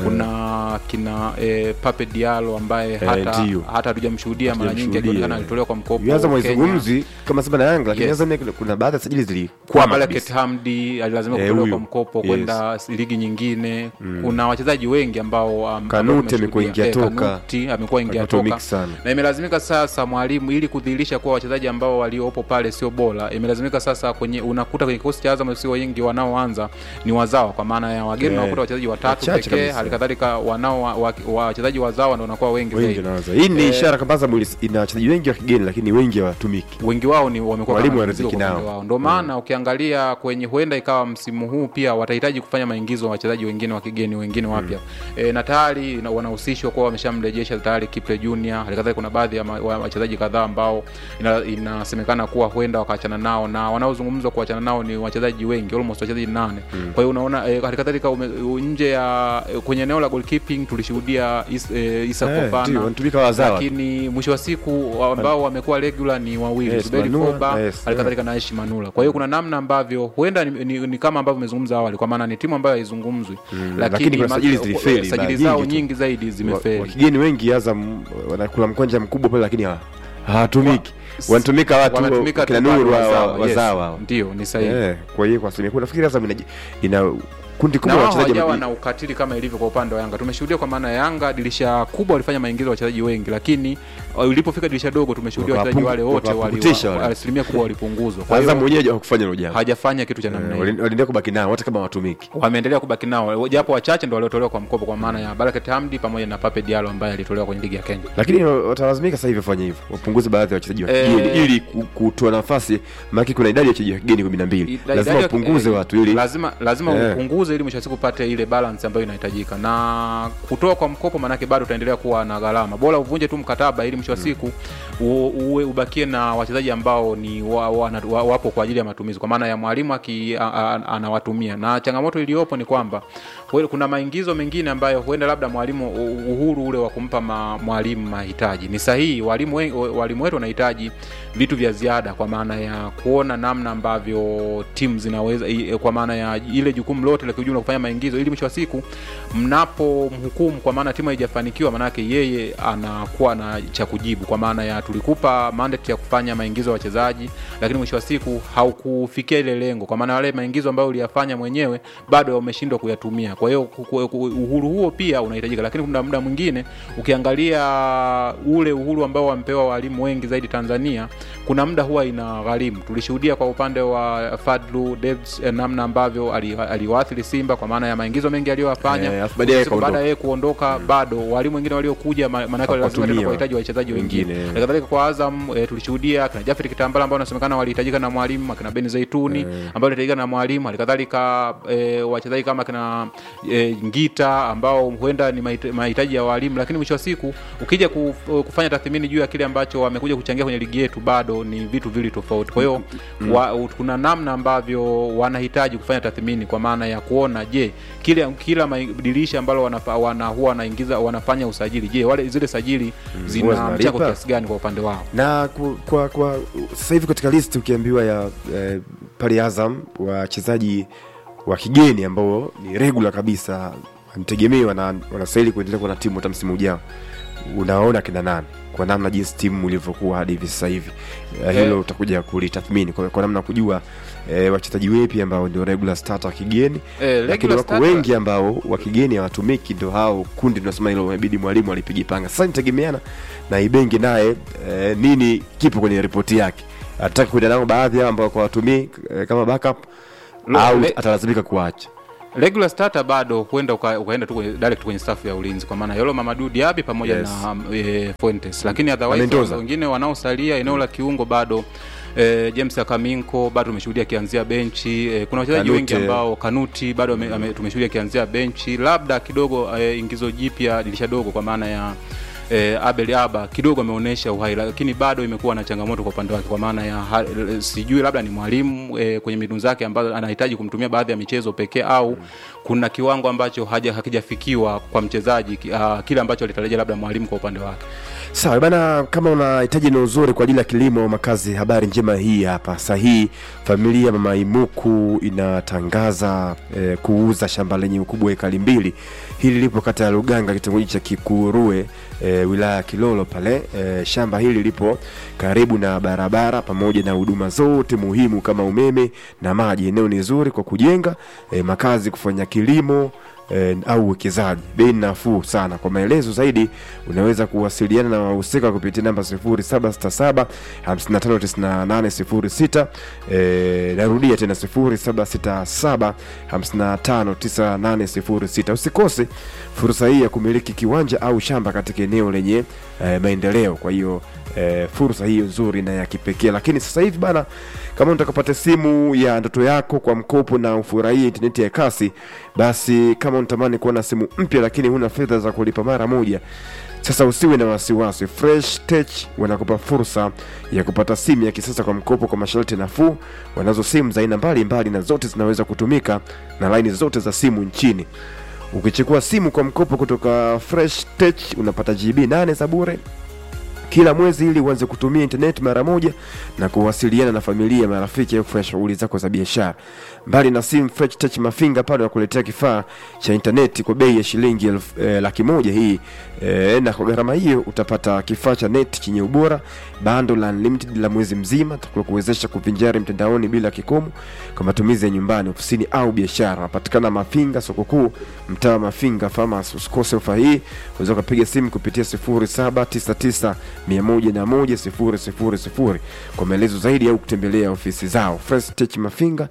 Speaker 1: kuna kina eh, Pape Diallo ambaye hata
Speaker 2: ndio.
Speaker 1: hata hatujamshuhudia mara nyingi
Speaker 2: Hatujamshuhudia.
Speaker 1: akionekana alitolewa kwa mkopo
Speaker 2: Azam
Speaker 1: Kenya.
Speaker 2: haizungumzi kama Simba na Yanga lakini
Speaker 1: Yes.
Speaker 2: Azam yake kuna baadhi ya sajili
Speaker 1: kwa
Speaker 2: zilikwama
Speaker 1: Barakat
Speaker 2: kabisa.
Speaker 1: Hamdi alilazimika
Speaker 2: Eh,
Speaker 1: kutolewa
Speaker 2: huyu.
Speaker 1: kwa mkopo
Speaker 2: Yes.
Speaker 1: kwenda ligi nyingine kuna wachezaji wengi ambao am-
Speaker 2: Kanute
Speaker 1: ambao
Speaker 2: amekuwa
Speaker 1: tumeshuhudia.
Speaker 2: ingia
Speaker 1: Eh,
Speaker 2: toka.
Speaker 1: Kanuti amekuwa ingia
Speaker 2: Amekuwa
Speaker 1: toka
Speaker 2: mix sana.
Speaker 1: na imelazimika sasa mwalimu ili kudhihirisha kuwa wachezaji ambao waliopo pale sio bora imelazimika sasa kwenye unakuta kwenye kikosi cha Azam sio wengi wanaoanza ni wazawa kwa maana ya wageni
Speaker 2: Eh,
Speaker 1: unakuta wachezaji watatu
Speaker 2: wachache
Speaker 1: pekee
Speaker 2: kabisa.
Speaker 1: halikadhalika wanao wa- wa- wachezaji wazawa ndio wanakuwa wengi
Speaker 2: wengi
Speaker 1: zaidi
Speaker 2: wanaanza hii ni
Speaker 1: Eh,
Speaker 2: ishara kwamba Azam ilis- ina wachezaji wengi wa kigeni lakini wengi hawatumiki
Speaker 1: wengi wao ni wamekuwa
Speaker 2: Walimu
Speaker 1: kama
Speaker 2: wariziki
Speaker 1: mzigo kwa
Speaker 2: nao.
Speaker 1: upande wao. Ndio maana ukiangalia kwenye huenda ikawa msimu huu pia watahitaji kufanya maingizo wa wachezaji wengine wa kigeni wengine wapya e, na tayari na- wanahusishwa kuwa wameshamrejesha tayari Kiple Junior. Halikadhalika kuna baadhi ya ma- wa- wachezaji kadhaa ambao ina- inasemekana kuwa huenda wakaachana nao, na wanaozungumzwa kuachana nao ni wachezaji wengi, almost wachezaji nane. Kwa hiyo unaona e, halikadhalika ume- u- nje ya e, kwenye eneo la goalkeeping tulishuhudia is, e, Isa
Speaker 2: Eh,
Speaker 1: Fofana
Speaker 2: ndio, wanatumika wazawa tu.
Speaker 1: lakini mwisho wa siku ambao wamekuwa regular ni wawili
Speaker 2: Yes,
Speaker 1: Zuberi
Speaker 2: Manula,
Speaker 1: Foba
Speaker 2: yes,
Speaker 1: halikadhalika na Aishi Manula. Kwa hiyo kuna namna ambavyo huenda ni, ni, ni kama ambavyo umezungumza awali, kwa maana ni timu ambayo haizungumzwi
Speaker 2: Mm, lakini kuna
Speaker 1: ma-
Speaker 2: sajili zilifeli,
Speaker 1: sajili
Speaker 2: baadhi
Speaker 1: zao
Speaker 2: nyingi tu.
Speaker 1: nyingi zaidi
Speaker 2: wa,
Speaker 1: zimefeli.
Speaker 2: wa kigeni wengi Azam wanakula mkwanja mkubwa pale lakini hawa- hawatumiki wanatumika watu
Speaker 1: Wanatumika
Speaker 2: kina
Speaker 1: tu bado
Speaker 2: Nuru wa-
Speaker 1: wazawa,
Speaker 2: wa-
Speaker 1: yes.
Speaker 2: wazawa hawa.
Speaker 1: Ndio, ni sahihi.
Speaker 2: Eh, kwa hiyo kwa asilimia kubwa nafikiri Azam ina, ina kundi
Speaker 1: na
Speaker 2: kubwa la
Speaker 1: wao
Speaker 2: wachezaji
Speaker 1: hawajawa
Speaker 2: wa-
Speaker 1: na ukatili kama ilivyo kwa upande wa Yanga. Tumeshuhudia kwa maana ya Yanga dirisha kubwa walifanya maingizo ya wachezaji wengi, lakini uh, ilipofika dirisha dogo tumeshuhudia wachezaji
Speaker 2: Wakapungu-
Speaker 1: wale wote wali-
Speaker 2: wakapukutisha
Speaker 1: wa-
Speaker 2: wale.
Speaker 1: asilimia kubwa walipunguzwa. Kwa
Speaker 2: Azam
Speaker 1: hiyo
Speaker 2: mwenyewe hawakufanya hilo jambo
Speaker 1: hajafanya kitu cha namna
Speaker 2: Eh,
Speaker 1: hiyo.
Speaker 2: wali- waliendelea kubaki nao hata kama watumiki
Speaker 1: wameendelea kubaki nao japo wachache ndo waliotolewa kwa mkopo kwa maana ya Barakat Hamdi pamoja na Pape Diallo ambaye alitolewa kwenye ligi ya Kenya.
Speaker 2: lakini watalazimika sasa hivi wafanye hivyo wapunguze baadhi ya wachezaji wa
Speaker 1: Eh,
Speaker 2: kigeni ili ku- kutoa nafasi maana kuna idadi ya wachezaji wa kigeni kumi na mbili
Speaker 1: Idadi
Speaker 2: lazima
Speaker 1: ya-
Speaker 2: wapunguze
Speaker 1: eh,
Speaker 2: watu ili
Speaker 1: lazima lazima
Speaker 2: Eh.
Speaker 1: upunguze ili mwisho wa siku upate ile balance ambayo inahitajika, na kutoa kwa mkopo maanake bado utaendelea kuwa na gharama. Bora uvunje tu mkataba ili mwisho wa siku u- uwe ubakie na wachezaji ambao ni wa, wa, wa, wapo kwa ajili ya matumizi, kwa maana ya mwalimu aki a- a- anawatumia. Na changamoto iliyopo ni kwamba huwe- kuna maingizo mengine ambayo huenda labda mwalimu u- uhuru ule wa kumpa ma, mwalimu mahitaji ni sahihi. Walimu wengi- walimu wetu wanahitaji vitu vya ziada, kwa maana ya kuona namna ambavyo timu zinaweza i- kwa maana ya ile jukumu lote la kiujumla kufanya maingizo, ili mwisho wa siku mnapo mhukumu, kwa maana timu haijafanikiwa, maanake yeye anakuwa na cha kujibu, kwa maana ya tulikupa mandate ya kufanya maingizo ya wachezaji, lakini mwisho wa siku haukufikia ile lengo, kwa maana wale maingizo ambayo uliyafanya mwenyewe bado umeshindwa kuyatumia. Kwa hiyo ku- ku- ku- uhuru huo pia unahitajika, lakini kuna muda mwingine ukiangalia ule uhuru ambao wamepewa walimu wengi zaidi Tanzania, kuna muda huwa ina gharimu. Tulishuhudia kwa upande wa Fadlu Davids eh, namna ambavyo ali- aliwaathiri Simba kwa maana ya maingizo mengi aliyowafanya
Speaker 2: Eh, alafu baadaye
Speaker 1: Siku baada
Speaker 2: akaondoka.
Speaker 1: ya yeye kuondoka bado walimu wengine waliokuja ma- maanake walilazimika tena
Speaker 2: Hawakutumia.
Speaker 1: kuwahitaji wachezaji wengine
Speaker 2: Wengine.
Speaker 1: halikadhalika kwa Azam e, tulishuhudia akina Jafet Kitambala ambao wanasemekana walihitajika na mwalimu akina Ben Zaituni ambao walihitajika na mwalimu halikadhalika e, wachezaji kama akina e, Ngita ambao huenda ni mahita- mahitaji ya walimu, lakini mwisho wa siku ukija kuf- kufanya tathmini juu ya kile ambacho wamekuja kuchangia kwenye ligi yetu bado ni vitu vili tofauti. Kwa hiyo wa, kuna namna ambavyo wanahitaji kufanya tathmini kwa maana ya kuona je, kile kila mai- dirisha ambalo wanafa, wana, huwa wanaingiza wanafanya usajili, je wale zile sajili
Speaker 2: huwa
Speaker 1: zina
Speaker 2: zinalipa?
Speaker 1: mchango kiasi gani kwa upande wao?
Speaker 2: na ku- kwa kwa sasa hivi katika list ukiambiwa ya eh, pale Azam wachezaji wa kigeni ambao ni regular kabisa wanategemewa wana, wanastahili kuendelea kuwa na timu hata msimu ujao unaona kina nani kwa namna jinsi timu ilivyokuwa hadi hivi sasa hivi Eh, hilo
Speaker 1: Eh.
Speaker 2: utakuja kulitathmini kwa, kwa namna ya kujua e, wachezaji wepi ambao ndio regular starter wa kigeni
Speaker 1: Eh,
Speaker 2: lakini
Speaker 1: regular
Speaker 2: wako
Speaker 1: starter-
Speaker 2: wengi ambao wa kigeni hawatumiki ndo hao kundi tunasema hilo inabidi mwalimu alipigipanga sasa nitegemeana na ibengi naye e, nini kipo kwenye ripoti yake ataki kuenda nao baadhi yao ambao hawatumii e, kama backup
Speaker 1: Lo-
Speaker 2: au
Speaker 1: le-
Speaker 2: atalazimika kuacha
Speaker 1: regular starter bado huenda uka, ukaenda tu kwenye, direct kwenye staff ya ulinzi kwa maana Yolo Mamadou Diaby pamoja
Speaker 2: Yes.
Speaker 1: na e, Fuentes, lakini
Speaker 2: Na
Speaker 1: otherwise
Speaker 2: Mendoza.
Speaker 1: wengine wanaosalia eneo la kiungo bado E, James Akaminko bado tumeshuhudia akianzia benchi e, kuna wachezaji
Speaker 2: Kanute.
Speaker 1: wengi ambao Kanuti bado ame- ame- tumeshuhudia akianzia benchi, labda kidogo e, ingizo jipya dirisha dogo kwa maana ya e, Abel Aba kidogo ameonyesha uhai, lakini bado imekuwa na changamoto kwa upande wake, kwa maana ya ha, e, sijui labda ni mwalimu e, kwenye mbinu zake ambazo anahitaji kumtumia baadhi ya michezo pekee au kuna kiwango ambacho haja hakijafikiwa kwa mchezaji ki- ah, kile ambacho alitarajia labda mwalimu kwa upande wake.
Speaker 2: sawa bana kama unahitaji na uzuri kwa ajili ya kilimo makazi habari njema hii hapa sahihi familia mama imuku inatangaza eh, kuuza shamba lenye ukubwa wa ekari mbili hili lipo kata ya luganga kitongoji cha kikurue eh, wilaya ya kilolo pale eh, shamba hili lipo karibu na barabara pamoja na huduma zote muhimu kama umeme na maji eneo ni zuri kwa kujenga eh, makazi kufanya kilimo eh, au uwekezaji bei ni nafuu sana kwa maelezo zaidi unaweza kuwasiliana na wahusika kupitia namba 0767 559806 eh, narudia tena 0767 559806 usikose fursa hii ya kumiliki kiwanja au shamba katika eneo lenye eh, maendeleo kwa hiyo eh, fursa hiyo nzuri na ya kipekee lakini sasa hivi bana kama utakapata simu ya ndoto yako kwa mkopo na ufurahie intaneti ya kasi basi kama unatamani kuwa na simu mpya lakini huna fedha za kulipa mara moja sasa usiwe na wasiwasi fresh tech wanakupa fursa ya kupata simu ya kisasa kwa mkopo kwa masharti nafuu wanazo simu za aina mbalimbali na zote zinaweza kutumika na laini zote za simu nchini ukichukua simu kwa mkopo kutoka fresh tech unapata gb 8 za bure kila mwezi ili uanze kutumia internet mara moja na kuwasiliana na familia marafiki au kufanya shughuli zako za biashara mbali na simu Fresh Touch mafinga pale wakuletea kifaa cha intaneti kwa bei ya shilingi elfu- eh, laki moja hii eh, na kwa gharama hiyo utapata kifaa cha net chenye ubora bando la unlimited la mwezi mzima kuwezesha kuvinjari mtandaoni bila kikomo kwa matumizi ya nyumbani ofisini au biashara napatikana mafinga soko kuu mtaa wa mafinga farmers usikose ofa hii unaweza ukapiga simu kupitia 0799 101 000 kwa maelezo zaidi au kutembelea ofisi zao Fresh Tech mafinga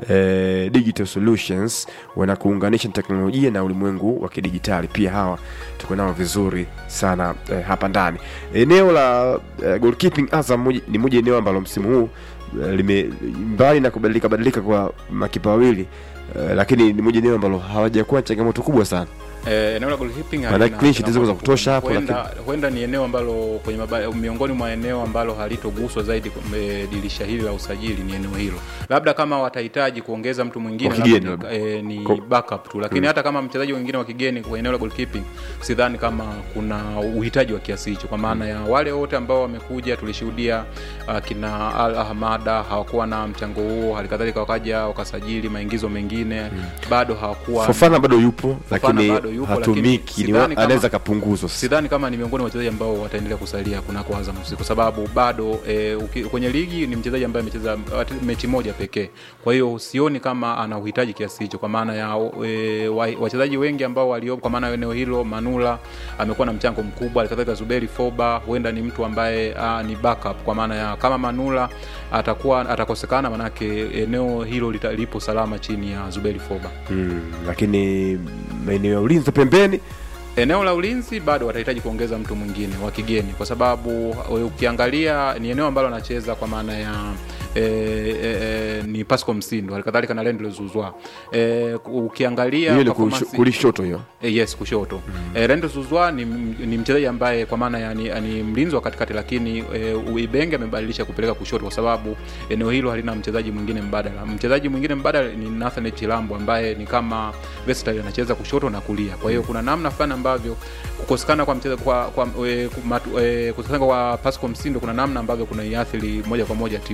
Speaker 2: eh, digital solutions wanakuunganisha na teknolojia na ulimwengu wa kidijitali pia hawa tuko nao vizuri sana eh, hapa ndani eneo la eh, goalkeeping azam moja- ni moja eneo ambalo msimu huu eh, lime mbali na kubadilika badilika kwa makipa wawili eh, lakini ni moja eneo ambalo hawajakuwa na changamoto kubwa sana
Speaker 1: Eh, eneo la goalkeeping
Speaker 2: Maana
Speaker 1: halina
Speaker 2: clean sheet ziko za
Speaker 1: changamoto
Speaker 2: kutosha hapo,
Speaker 1: huenda, huenda ni eneo ambalo kwenye maba, miongoni mwa eneo ambalo halitoguswa zaidi kwenye dirisha hili la usajili ni eneo hilo labda kama watahitaji kuongeza mtu mwingine
Speaker 2: Wa kigeni
Speaker 1: labda ni,
Speaker 2: labda.
Speaker 1: eh, ni
Speaker 2: Ko-
Speaker 1: backup tu lakini
Speaker 2: Mm.
Speaker 1: hata kama mchezaji mwingine wa kigeni kwenye eneo la goalkeeping sidhani kama kuna uhitaji wa kiasi hicho kwa maana ya wale wote ambao wamekuja tulishuhudia uh, kina Al Ahmada hawakuwa na mchango huo halikadhalika wakaja wakasajili maingizo mengine bado hawakuwa
Speaker 2: Fofana bado yupo
Speaker 1: Fofana
Speaker 2: lakini
Speaker 1: bado yupo,
Speaker 2: hatumiki
Speaker 1: lakini
Speaker 2: ni wa-
Speaker 1: sidhani kama-
Speaker 2: anaweza kapunguzwa
Speaker 1: sidhani kama ni miongoni mwa wachezaji ambao wataendelea kusalia kunako Azam FC kwa sababu bado e, uki, kwenye ligi ni mchezaji ambaye amecheza wat- mechi moja pekee. Kwa hiyo sioni kama ana uhitaji kiasi hicho, kwa maana ya e, wa- wachezaji wengi ambao waliopo, kwa maana ya eneo hilo, Manula amekuwa na mchango mkubwa, alikadhalika Zuberi Foba huenda ni mtu ambaye a, ni backup, kwa maana ya kama Manula atakuwa atakosekana, manake eneo hilo lita, lipo salama chini ya Zuberi Foba.
Speaker 2: mm, lakini maeneo ya ulinzi pembeni
Speaker 1: eneo la ulinzi bado watahitaji kuongeza mtu mwingine wa kigeni kwa sababu e, ukiangalia ni eneo ambalo anacheza kwa maana ya e, e, e, ni Pasco Msindo halikadhalika na Lendl Zuzwa e, ukiangalia
Speaker 2: hiyo ni
Speaker 1: performance-
Speaker 2: kusho- kulishoto hiyo
Speaker 1: E, yes kushoto mm. e, Rendo Zuzwa ni, ni mchezaji ambaye kwa maana ya ni, ni mlinzi wa katikati lakini e, Ibenge amebadilisha kupeleka kushoto kwa sababu eneo hilo halina mchezaji mwingine mbadala. Mchezaji mwingine mbadala ni Nathan Chilambo ambaye ni kama versatile anacheza kushoto na kulia. Kwa hiyo kuna namna fulani ambavyo kukosekana kwa mchezaji kwa, kwa e, kumatu, e, kukosekana kwa Pascal Msindo kuna namna ambavyo kuna iathiri moja kwa moja timu kwa maana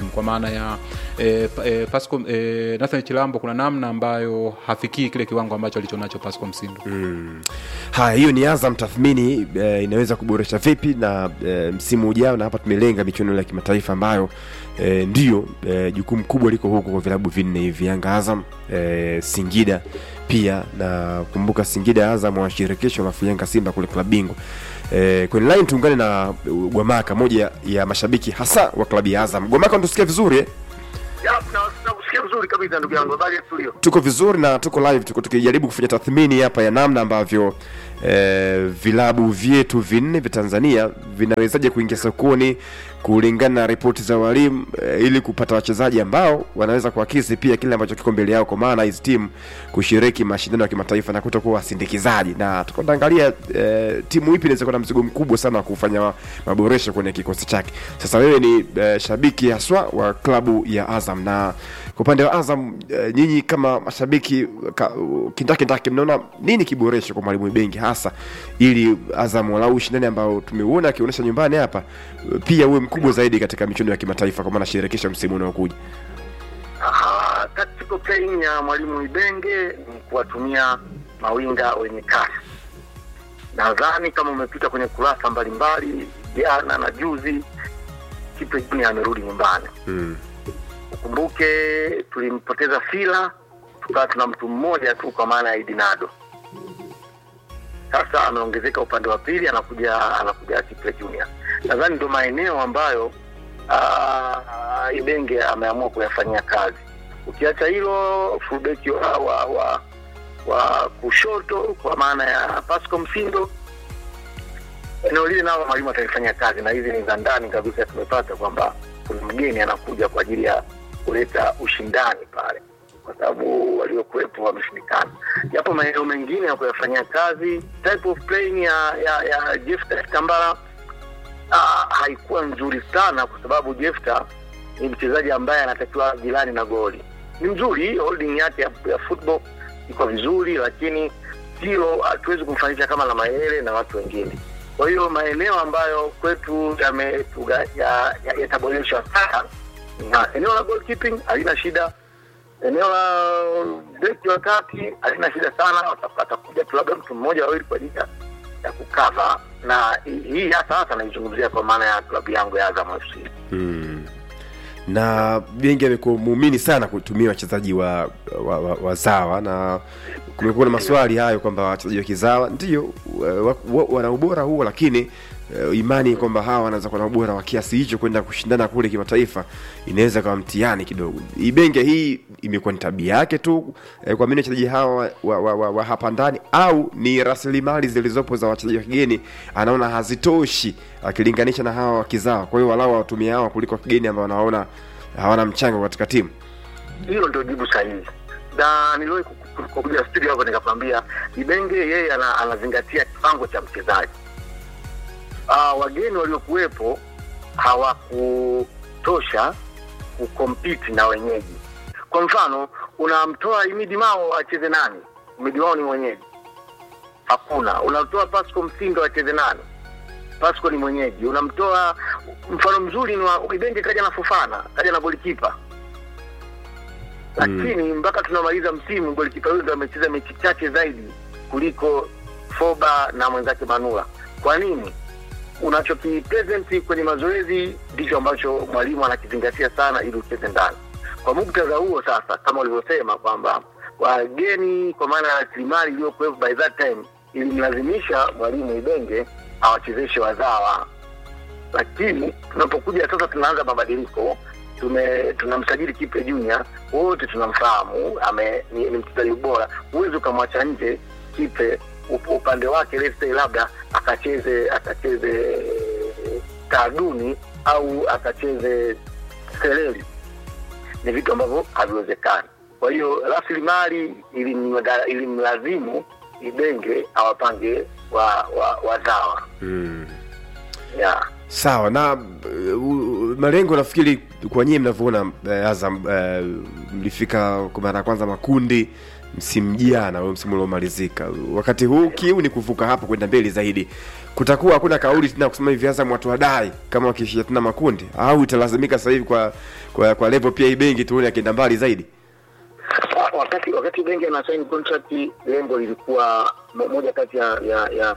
Speaker 1: ya e, e, Pasco e, Nathan Chilambo kuna namna ambayo hafikii kile kiwango ambacho alichonacho Pasco Msindo
Speaker 2: mm. haya hiyo ni azam tathmini e, inaweza kuboresha vipi na e, msimu ujao na hapa tumelenga michuano ya kimataifa ambayo e, ndio e, jukumu kubwa liko huko kwa vilabu vinne hivi yanga azam e, singida pia na kumbuka singida azam wa shirikisho alafu yanga simba kule klabu bingwa e, kwenye line tuungane na uh, gwamaka moja ya mashabiki hasa wa klabu ya azam gwamaka unatusikia vizuri eh?
Speaker 15: nakusikia vizuri kabisa ndugu yangu habari ya studio
Speaker 2: tuko vizuri na tuko live tuko tukijaribu kufanya tathmini hapa ya namna ambavyo eh, vilabu vyetu vinne vya tanzania vinawezaje kuingia sokoni kulingana na ripoti za walimu eh, ili kupata wachezaji ambao wanaweza kuakisi pia kile ambacho kiko mbele yao kwa maana hizi timu kushiriki mashindano ya kimataifa na kutokuwa wasindikizaji na tuko tunaangalia eh, timu ipi inaweza kuwa na mzigo mkubwa sana wa kufanya maboresho kwenye kikosi chake sasa wewe ni eh, shabiki haswa wa klabu ya azam na kwa upande wa azam eh, nyinyi kama mashabiki ka, kindakindaki mnaona nini kiboresho kwa mwalimu bengi hasa ili azam walau ushindani ambao tumeuona akionyesha nyumbani hapa pia uwe mkubwa zaidi katika michuano ya kimataifa kwa maana shirikisho msimu unaokuja
Speaker 15: Aha, tactical playing ya mwalimu Ibenge ni kuwatumia mawinga wenye kasi. Nadhani kama umepita kwenye kurasa mbalimbali jana na juzi, Kipe Junior amerudi nyumbani.
Speaker 2: mm.
Speaker 15: Ukumbuke tulimpoteza Fila, tukawa tuna mtu mmoja tu kwa maana ya Idinado. Sasa ameongezeka upande wa pili, anakuja anakuja Kipe Junior. Nadhani ndio maeneo ambayo uh, Ibenge ameamua kuyafanyia kazi. Ukiacha hilo, fullback wa, wa, wa, wa kushoto kwa maana ya Pasco Msindo, eneo lile nalo mwalimu atalifanyia kazi, na hizi ni za ndani kabisa. Tumepata kwamba kuna mgeni anakuja kwa ajili ya kuleta ushindani pale, kwa sababu waliokuwepo wameshindikana. Japo maeneo mengine ya kuyafanyia kazi, type of playing ya ya, ya Jephte Tambara uh, haikuwa nzuri sana kwa sababu Jefta ni mchezaji ambaye anatakiwa jirani na goli. Ni mzuri, holding yake ya, ya football iko vizuri, lakini hilo hatuwezi kumfanisha kama la Mayele na watu wengine. Kwa hiyo maeneo ambayo kwetu yametuga- ya- ya- yataboreshwa sana na eneo la goalkeeping halina shida, eneo la beki wa kati halina shida sana, wata- atakuja tu labda mtu mmoja wawili kwa ajili ya ya kukava na hii- hii hasa hasa naizungumzia kwa maana ya klabu yangu ya Azam FC.
Speaker 2: mm. na bengi amekuwa muumini sana kutumia wachezaji wa, wa, wa, wazawa na kumekuwa na maswali hayo kwamba wachezaji wa kizawa ndio wa- wa- wana ubora huo lakini uh, imani kwamba hawa wanaweza kuwa na ubora wa kiasi hicho kwenda kushindana kule kimataifa inaweza kawa mtihani kidogo ibenge hii imekuwa ni tabia yake tu eh, kuamini wachezaji hawa wa, wa, wa, wa, wa hapa ndani au ni rasilimali zilizopo za wachezaji wa kigeni anaona hazitoshi akilinganisha na hawa wa kizawa kwa hiyo walau watumia hawa kuliko kigeni ambao wanaona hawana mchango katika timu
Speaker 15: Hilo ndio jibu sahihi, na niliwahi ku- ku- ku- kuja studio hapo nikakwambia Ibenge yeye ana, anazingatia kiwango cha mchezaji. Uh, wageni waliokuwepo hawakutosha kukompiti na wenyeji. Kwa mfano, unamtoa Imidi Mao acheze nani? Imidi Mao ni mwenyeji, hakuna. Unamtoa Pasco Msindo acheze nani? Pasco ni mwenyeji. Unamtoa mfano mzuri ni wa Ibenge, kaja na Fofana, kaja na golikipa lakini mpaka tunamaliza msimu golikipa huyo ndo amecheza mechi chache zaidi kuliko Foba na mwenzake Manula. Kwa nini? Unachokipresent kwenye mazoezi ndicho ambacho mwalimu anakizingatia sana ili ucheze ndani. Kwa muktadha huo sasa, kama ulivyosema kwamba wageni, kwa maana ya rasilimali iliyokuwepo by that time, ilimlazimisha mwalimu Ibenge awachezeshe wazawa lakini tunapokuja sasa tunaanza mabadiliko tume tunamsajili Kipe Junior, wote tunamfahamu ame ni, ni mchezaji bora. Huwezi ukamwacha nje Kipe up, upande wake let's say labda akacheze akacheze taaduni au akacheze seleli, ni vitu ambavyo haviwezekani. Kwa hiyo rasilimali ilimlaga- ilimlazimu Ibenge awapange wa, wa, wazawa
Speaker 2: mm.
Speaker 15: yeah.
Speaker 2: sawa na uh, malengo nafikiri kwa nyie mnavyoona uh, azam uh, mlifika kwa mara ya kwanza makundi msimu jana au msimu uliomalizika wakati huu kiu ni kuvuka hapo kwenda mbele zaidi kutakuwa hakuna kauli tena kusema hivi Azam watu wadai kama wakishia tena makundi au italazimika sasa hivi kwa kwa, kwa level pia ibengi tuone akienda mbali zaidi
Speaker 15: Ah, wakati wakati benki ana sign contract lengo lilikuwa mo- moja kati ya ya, ya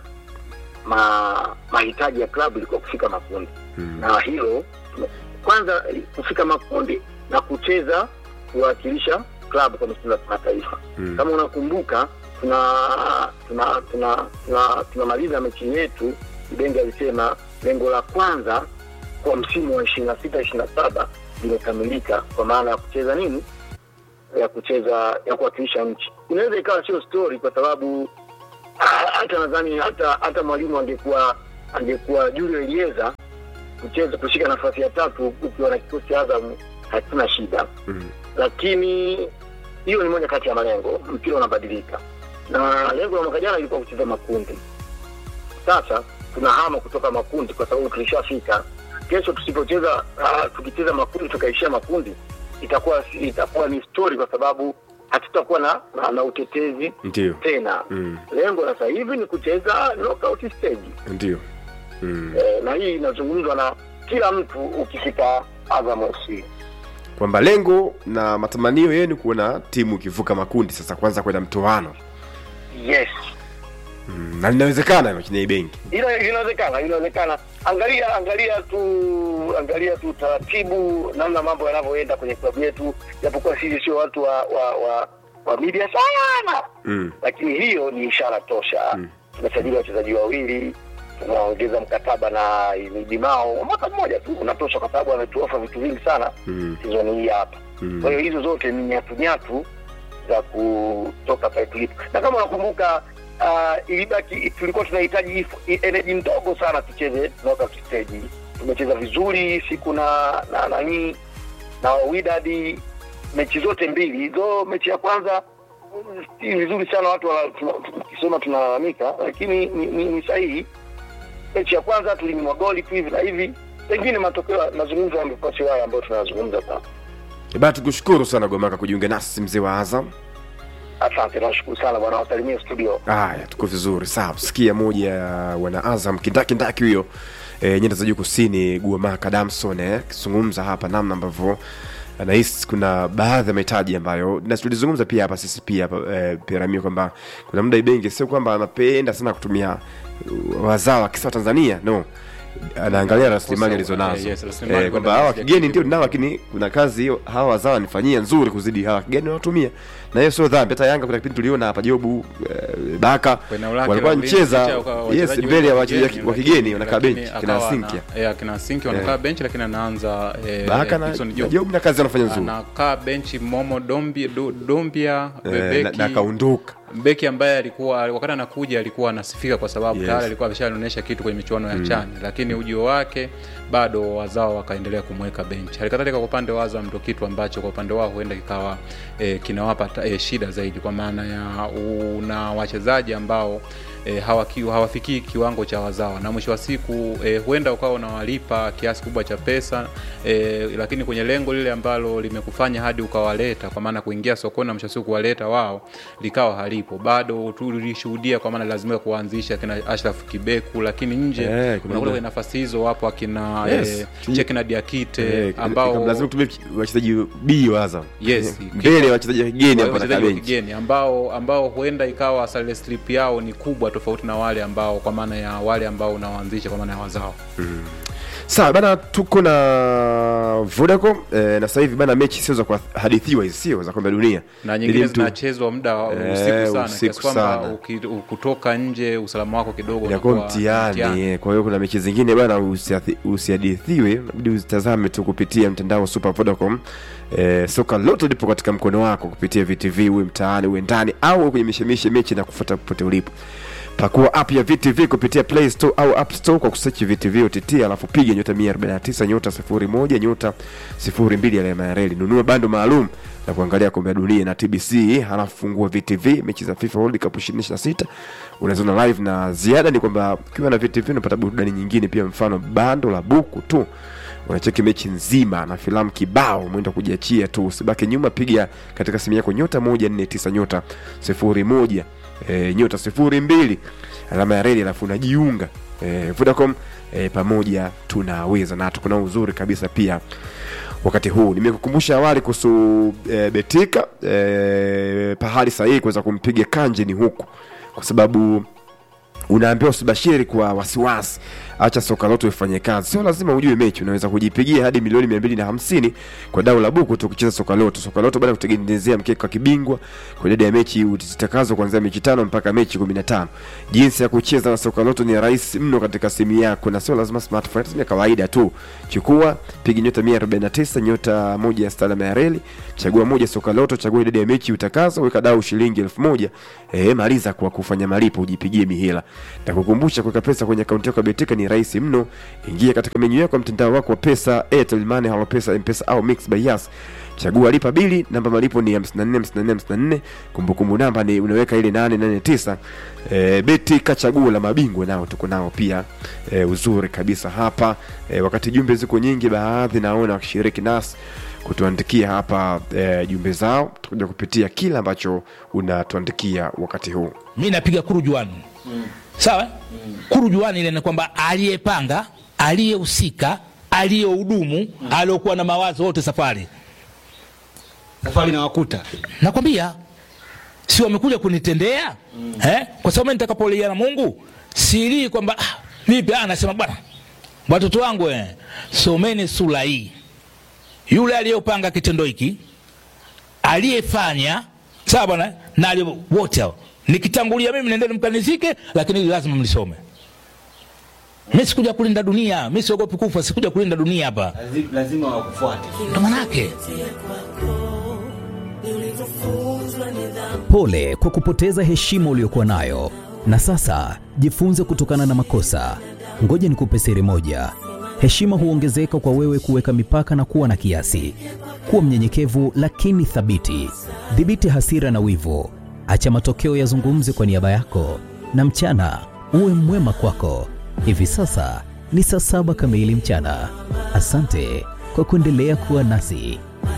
Speaker 15: ma, mahitaji ya klabu ilikuwa kufika makundi hmm. na hilo kwanza kufika makundi na kucheza kuwakilisha klabu kwa michezo ya kimataifa
Speaker 2: Hmm.
Speaker 15: kama unakumbuka tuna tuna tuna tuna tunamaliza mechi yetu bengi alisema lengo la kwanza kwa msimu wa ishirini na sita ishirini na saba limekamilika kwa maana ya kucheza nini ya kucheza ya kuwakilisha nchi inaweza ikawa sio story kwa sababu ah, hata nadhani hata hata mwalimu angekuwa angekuwa Julio Elieza kucheza kushika nafasi ya tatu ukiwa na kikosi cha Azam hakuna shida
Speaker 2: mm.
Speaker 15: lakini hiyo ni moja kati ya malengo mpira unabadilika na lengo la mwaka jana ilikuwa kucheza makundi sasa tunahama kutoka makundi kwa sababu tulishafika kesho tusipocheza uh, tukicheza makundi tukaishia makundi itakuwa itakuwa ni story kwa sababu hatutakuwa na, na, na utetezi
Speaker 2: ndio
Speaker 15: tena
Speaker 2: mm.
Speaker 15: lengo la sasa hivi ni kucheza knockout stage
Speaker 2: ndio mm.
Speaker 15: eh, na hii inazungumzwa na kila mtu ukifika Azam FC
Speaker 2: kwamba lengo na matamanio yenu kuona timu ikivuka makundi sasa kwanza kwenda mtoano
Speaker 15: yes
Speaker 2: mm. na linawezekana hilo chini ya benki
Speaker 15: Ina- inawezekana inawezekana angalia angalia tu angalia tu taratibu namna mambo yanavyoenda kwenye klabu yetu japokuwa sisi sio watu wa wa, wa, wa media sana
Speaker 2: mm.
Speaker 15: lakini hiyo ni ishara tosha mm. tumesajili wachezaji wawili tunaongeza mkataba na midimao mwaka mmoja tu unatosha kwa sababu ametuofa vitu vingi sana
Speaker 2: mm.
Speaker 15: sizoni hii hapa
Speaker 2: mm.
Speaker 15: kwa hiyo hizo zote ni nyatunyatu za kutoka pale tulipo na kama unakumbuka uh, ilibaki tulikuwa tunahitaji if- energy ndogo sana tucheze knockout stage tumecheza vizuri siku na na nanii na widadi mechi zote mbili hizo mechi ya kwanza mm, si vizuri sana watu wana- tuna- tukisema tunalalamika lakini ni, ni, ni sahihi mechi ya kwanza tulinyimwa goli tu hivi na hivi pengine matokeo mazungumzo yamekuwa sio haya ambayo tunazungumza sasa
Speaker 2: bana tukushukuru sana gomaka kujiunga nasi mzee wa azam
Speaker 15: asante nashukuru sana bwana wasalimie studio
Speaker 2: haya tuko vizuri sawa sikia moja ya wana azam kindakindaki huyo e, nyanda za juu kusini guamaka damson eh, akizungumza hapa namna ambavyo anahisi kuna baadhi ya mahitaji ambayo na tulizungumza pia hapa sisi pia hapa e, piramio kwamba kuna muda ibengi sio kwamba anapenda sana kutumia uh, wazao wa kisa wa tanzania no anaangalia rasilimali alizonazo
Speaker 1: Eh, yes, rasilimali
Speaker 2: Eh, kwamba
Speaker 1: kwenda
Speaker 2: hawa
Speaker 1: kuzidi
Speaker 2: kigeni ndio nao lakini kuna kazi hiyo hawa wazao wanifanyia nzuri kuzidi hawa kigeni wanatumia na hiyo sio dhambi hata yanga kuna kipindi tuliona hapa jobu eh, baka
Speaker 1: Kwenye ulaki
Speaker 2: walikuwa
Speaker 1: la ulinzi,
Speaker 2: mcheza
Speaker 1: licha ya
Speaker 2: yes
Speaker 1: wachezaji
Speaker 2: mbele ya
Speaker 1: wengi
Speaker 2: wachezaji wa
Speaker 1: lakini-
Speaker 2: kigeni wanakaa
Speaker 1: lakini
Speaker 2: benchi kina
Speaker 1: akawa
Speaker 2: sinkia
Speaker 1: na- eh, akina sinki wanakaa
Speaker 2: Eh.
Speaker 1: benchi lakini anaanza eh,
Speaker 2: baka
Speaker 1: eh,
Speaker 2: na
Speaker 1: Dickson
Speaker 2: na
Speaker 1: Job.
Speaker 2: jobu na kazi anafanya nzuri
Speaker 1: anakaa benchi momo dombia, do, dombia
Speaker 2: Eh,
Speaker 1: beki
Speaker 2: na- na akaondoka
Speaker 1: beki ambaye alikuwa wakati anakuja alikuwa anasifika kwa sababu
Speaker 2: Yes.
Speaker 1: tayari alikuwa ameshaonyesha kitu kwenye michuano ya
Speaker 2: Mm.
Speaker 1: chani lakini ujio wake bado wazao wakaendelea kumweka benchi halikadhalika kwa upande wa azam ndo kitu ambacho kwa upande wao huenda kikawa e, kinawapa ta- e, shida zaidi kwa maana ya una wachezaji ambao e, hawaki, hawafikii kiwango cha wazawa na mwisho wa siku e, huenda ukawa unawalipa kiasi kubwa cha pesa e, lakini kwenye lengo lile ambalo limekufanya hadi ukawaleta kwa maana kuingia sokoni na mwisho wa siku kuwaleta wao likawa halipo bado tulishuhudia kwa maana lazimika kuanzisha kina ashraf kibeku lakini nje
Speaker 2: Eh, kuna
Speaker 1: unakuta
Speaker 2: muda-
Speaker 1: kwenye nafasi hizo wapo akina
Speaker 2: Yes.
Speaker 1: eh, chekina diakite
Speaker 2: Eh,
Speaker 1: ambao
Speaker 2: lazima kutumia wachezaji b wa Azam
Speaker 1: Yes,
Speaker 2: mbele ya wachezaji wa kigeni hapo na
Speaker 1: wachezaji wa
Speaker 2: benchi
Speaker 1: kigeni ambao ambao huenda ikawa salary slip yao ni kubwa tofauti na wale ambao kwa maana ya wale ambao unawaanzisha kwa maana ya wazao
Speaker 2: sawa bana tuko na vodacom eh, na sasa hivi bana mechi sio za kuhadithiwa hizi sio za kombe la dunia
Speaker 1: na
Speaker 2: Ili
Speaker 1: nyingine
Speaker 2: mtu-
Speaker 1: zinachezwa muda wa
Speaker 2: Eh,
Speaker 1: usiku sana
Speaker 2: usiku
Speaker 1: kiasi kwamba
Speaker 2: sana.
Speaker 1: uki- kutoka nje usalama wako kidogo
Speaker 2: inakuwa
Speaker 1: unakuwa
Speaker 2: mtihani eh. kwa hiyo kuna mechi zingine bana usiathi- usihadithiwe inabidi uzitazame tu kupitia mtandao wa super vodacom eh, soka lote lipo katika mkono wako kupitia vtv uwe mtaani uwe ndani au uwe kwenye mishemishe mechi na kufuata popote ulipo pakua app ya vtv kupitia play store au app store kwa kusechi vtv ott alafu piga nyota 149 nyota 01 nyota 02 alama ya reli nunua bando maalum na kuangalia kombe la dunia na tbc halafu fungua vtv mechi za fifa world cup 26 unaziona live na ziada ni kwamba ukiwa na vtv unapata burudani nyingine pia mfano bando la buku tu unacheki mechi nzima na filamu kibao mwenda kujiachia tu usibaki nyuma piga katika simu yako nyota moja nne tisa nyota sifuri moja e, nyota sifuri mbili alama ya reli alafu unajiunga e, vodacom e, pamoja tunaweza na tukuna uzuri kabisa pia wakati huu nimekukumbusha awali kuhusu e, betika e, pahali sahihi kuweza kumpiga kanje ni huku kwa sababu unaambiwa usibashiri kwa wasiwasi acha soka loto ifanye kazi sio lazima ujue mechi unaweza kujipigia hadi milioni mia mbili na hamsini kwa dau la buku tu kucheza soka loto soka loto baada ya kutengenezea mkeka wa kibingwa kwa idadi ya mechi zitakazo kuanzia mechi tano mpaka mechi kumi na tano jinsi ya kucheza na soka loto ni rahisi mno katika simu yako na sio lazima smartphone hata ya kawaida tu chukua piga nyota 149 nyota moja ya stalama ya reli chagua moja soka loto chagua idadi ya mechi utakazo weka dau shilingi elfu moja e, maliza kwa kufanya malipo ujipigie mihela na kukumbusha kuweka pesa kwenye akaunti yako ya betika ni rahisi mno ingia katika menyu yako ya mtandao wako wa pesa airtel money halo pesa mpesa au mix by yas chagua lipa bili namba malipo ni 54 54 54 kumbukumbu namba ni unaweka ile 889 e, beti kachaguo la mabingwa nao tuko nao pia e, uzuri kabisa hapa e, wakati jumbe ziko nyingi baadhi naona wakishiriki nasi kutuandikia hapa e, jumbe zao tutakuja kupitia kile ambacho unatuandikia wakati huu
Speaker 13: mi napiga kurujuani mm. sawa mm. kurujuani ile ni kwamba aliyepanga aliyehusika aliyehudumu mm. aliokuwa na mawazo wote safari
Speaker 14: safari na wakuta
Speaker 13: nakwambia si wamekuja kunitendea mm. eh? kwa sababu mimi nitakapolia na mungu silii kwamba ah, vipi ah, nasema bwana watoto wangu eh, someni sura hii yule aliyopanga kitendo hiki aliyefanya sawa bwana na aliye- wote hao nikitangulia mimi nendeni mkanizike lakini hili lazima mlisome mi sikuja kulinda dunia mi siogopi kufa sikuja kulinda dunia hapa
Speaker 14: Lazi- lazima wakufuate
Speaker 13: ndo manake
Speaker 10: Pole kwa kupoteza heshima uliyokuwa nayo, na sasa jifunze kutokana na makosa. Ngoja nikupe siri moja: heshima huongezeka kwa wewe kuweka mipaka na kuwa na kiasi. Kuwa mnyenyekevu lakini thabiti. Dhibiti hasira na wivu, acha matokeo yazungumze kwa niaba yako, na mchana uwe mwema kwako. Hivi sasa ni saa saba kamili mchana. Asante kwa kuendelea kuwa nasi.